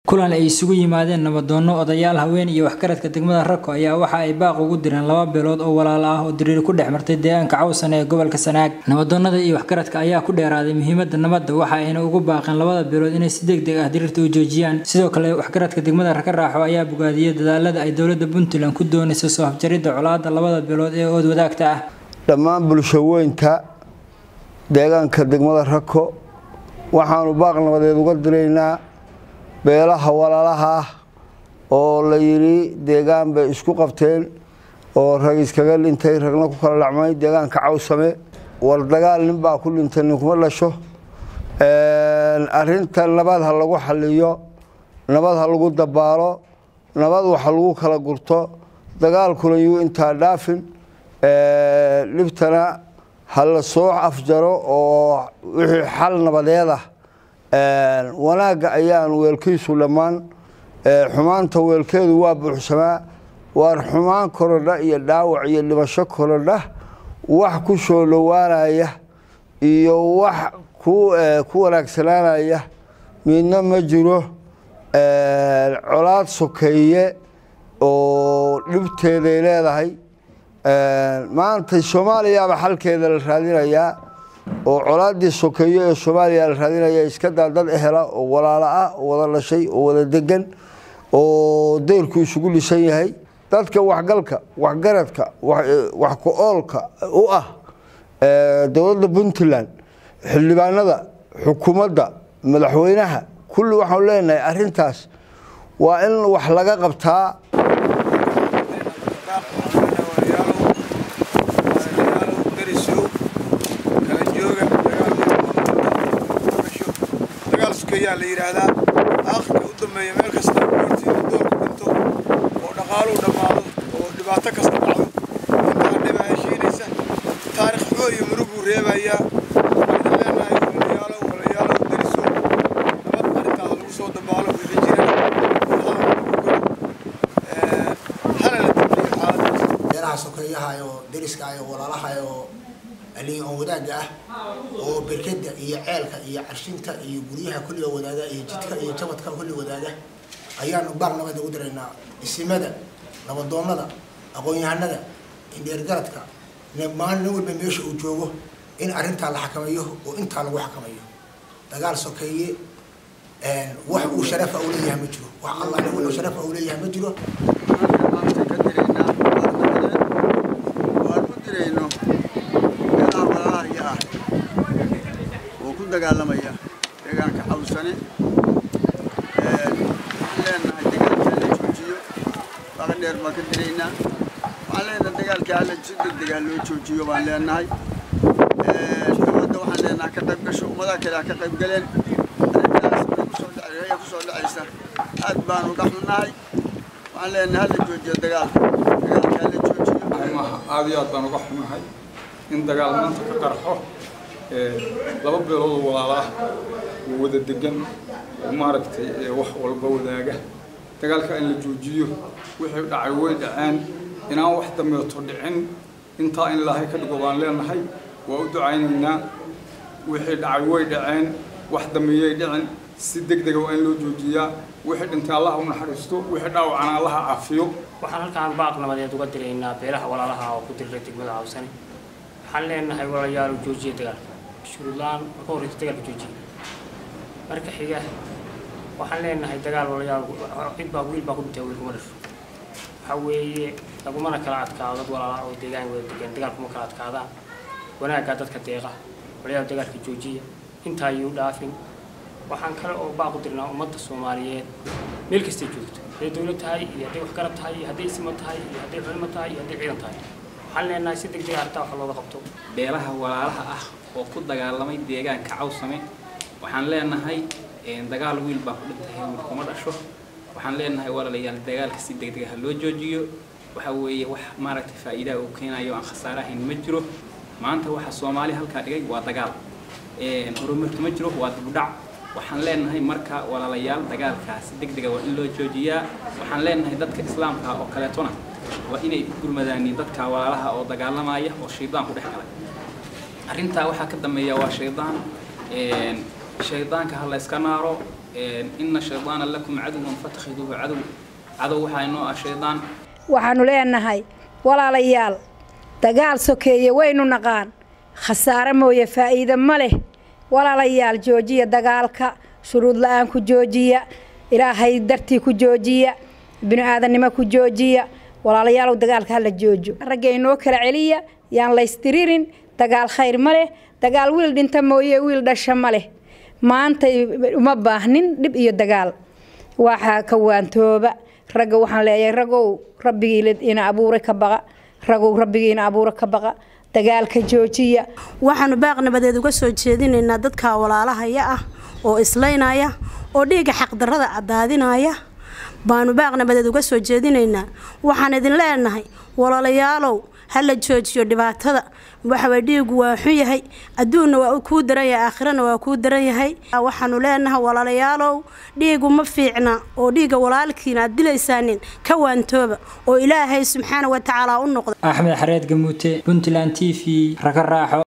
kulan ay isugu yimaadeen nabadoono odayaal haween iyo waxgaradka degmada rako ayaa waxa ay baaq ugu direen laba beelood oo walaalo ah oo diriir ku dhex martay deegaanka cawsan ee gobolka sanaag nabadoonada iyo waxgaradka ayaa ku dheeraaday muhiimada nabadda waxa ayna ugu baaqeen labada beelood inay si deg deg ah diriirta u joojiyaan sidoo kale waxgaradka degmada raka raaxo ayaa bogaadiyey dadaalada ay dowlada puntland ku doonayso soo afjaridda colaada labada beelood ee ood wadaagta ah dhammaan bulshaweynta deegaanka degmada rako waxaanu baaq nabadeed uga diraynaa beelaha walaalaha ah oo la yidhi deegaan bay isku qabteen oo rag iskaga dhintay ragna ku kala dhacmay deegaanka cawsame war dagaal nin baa ku dhintay ninkuma dhasho arinta nabad ha lagu xaliyo nabad ha lagu dabaalo nabad waxa lagu kala gurto dagaalkuna yuu intaa dhaafin dhibtana ha la soo afjaro oo wixii xal nabadeed ah wanaagga ayaan weelkiisu dhammaan xumaanta weelkeedu waa buuxsamaa waar xumaan korodha iyo dhaawac iyo dhimasho korodha wax ku soo dhowaanaya iyo wax ku wanaagsanaanaya midna ma jiro colaad sokeeye oo dhibteeday leedahay maanta soomaaliyaaba xalkeeda la raadinayaa oo colaadii sokeeyo ee soomaaliya la raadinaya iska daa dad ehela oo walaalo ah oo wada dhashay oo wada degan oo deyrku isugu dhisan yahay dadka waxgalka waxgaradka wax ku-oolka u ah dowladda puntland xildhibaanada xukuumadda madaxweynaha kulli waxaanu leenahay arintaas waa in wax laga qabtaa yaa la yidhaahdaa aakhirka u dambeeya meel kasta hortiida doorku dhinto oo dhaqaaluu dhammaado oo dhibaato kasta dhacdo intaa dhiba heshiinaysa taarikh xumo iyo muruguu reebayaa waxaan leenahay walayaalow walayaalow dariso nabad arrintaada lagu soo dabaalo wixii jira hana la dambeeyo xaaladaas beeraha sokeeyaha oo deriska ah oo walaalaha oo aliin oo wadaagga ah oo berkeda iyo ceelka iyo carshinta iyo guryaha kulliga wadaaga iyo jidka iyo jabadka kulli wadaaga ayaanu baaq nabad ugu diraynaa isimada nabadoonada aqoon-yahanada indheergaradka maalin nin walba meesha uu joogo in arrintaa la xakameeyo oo intaa lagu xakameeyo dagaal sokeeye wax uu sharafa u leeyahay ma jiro wax allah wuxuu sharafa u leeyahay ma jiro dagaalamaya deegaanka cawsane leenahay dagaalka la joojiyo baqa dheer baan ka diraynaa waxaan leenahay dagaalka hala si degdeg ah loo joojiyo baan leenahay dowladda waxaan leenahay ka qayb gasho ummadaha kale ha ka qayb galeen arrintaas kusoo dhacaya kusoo dhacaysa aad baan uga xunnahay waxaan leenahay hala joojiyo dagaalka dagaalka hala joojiyo aad iyo aad baan uga xunnahay in dagaal maanta ka qarxo laba beelood oo walaalo ah oo wada degan oo maaragtay wax walba wadaaga dagaalka in la joojiyo wixii dhacay way dhaceen inaan wax dambeeto dhicin intaa in ilaahay ka dhigo baan leenahay waa u ducaynaynaa wixii dhacay way dhaceen wax dambeeyay dhicin si deg dega waa in loo joojiyaa wixii dhintay allaha u naxariisto wixii dhaawacana allaha caafiyo waxaan halkaan baaq nabadeed uga diraynaa beelaha walaalaha oo ku diray degmada cawsane waxaan leenahay walayaal joojiya dagaalka shuruudlaan marka horeysa dagaalka joojiya marka xiga waxaan leenahay dagaal walayaal cid baa wiil baa ku dhintay wiil kuma dhasho waxa weeye lagumana kala adkaado dad walaala oo deegaan wada degan dagaal kuma kala adkaadaan wanaaggaa dadka deeqa walayaal dagaalka joojiya intaa yuu dhaafin waxaan kale oo baaq u dirnaa ummadda soomaaliyeed meel kastay joogto hadday dowlad tahay iyo hadday waxgarab tahay iyo hadday isma tahay iyo hadday culimo tahay iyo hadday ciidan tahay waxaan leenahay si deg deg arrintaa wax looga qabto beelaha walaalaha ah oo ku dagaalamay deegaanka cawsame waxaan leenahay dagaal wiil baa ku dhintay wiil kuma dhasho waxaan leenahay walaalayaal dagaalka si deg deg ah loo joojiyo waxa weeye wax maaragtay faa'iidaha uu keenayo aan khasaare ahayn ma jiro maanta waxa soomaali halkaa dhigay waa dagaal horumarka ma jiro waa dibudhac waxaan leenahay marka walaalayaal dagaalkaasi deg dega waa in loo joojiyaa waxaan leenahay dadka islaamka oo kaleetona waa inay u gurmadaaniin dadka walaalaha oo dagaalamaya oo shaydaan ku dhex galay arrintaa waxaa ka dambeeya waa shaydaan shaydaanka ha la iska naaro ina shaydaana lakum caduwan fatakhiduuhu cadow cadow waxaa inoo ah shaydaan waxaanu leenahay walaalayaal dagaal sokeeye waynu naqaan khasaare mooye faa'iide ma leh walaalayaal joojiya dagaalka shuruud la-aan ku joojiya ilaahay dartii ku joojiya bini-aadannimo ku joojiya walaalayaalow dagaalka hala joojo ragga inoo kala celiya yaan laystiririn dagaal khayr ma leh dagaal wiil dhinta mooye wiil dhasha ma leh maanta uma baahnin dhib iyo dagaal waxaa ka waantooba ragga waxaan leeyahay ragow rabbigii ina abuuray ka baqa ragow rabbigii ina abuura ka baqa dagaalka joojiya waxaanu baaq nabadeed uga soo jeedinaynaa dadka walaalahaya ah oo islaynaya oo dhiigga xaqdarrada cadaadinaya baanu baaq nabadeed uga soo jeedinaynaa waxaan idin leenahay walaalayaalow ha la joojiyo dhibaatada waxaway dhiigu waa xun yahay adduunna waa kuu daran yahay aakhirana waa kuu daran yahay waxaanu leenahay walaalayaalow dhiigu ma fiicna oo dhiigga walaalkiina aad dilaysaanin ka waantooba oo ilaahay subxaana wa tacaala u noqda axmed xareed gamuute puntland t v raka raaxo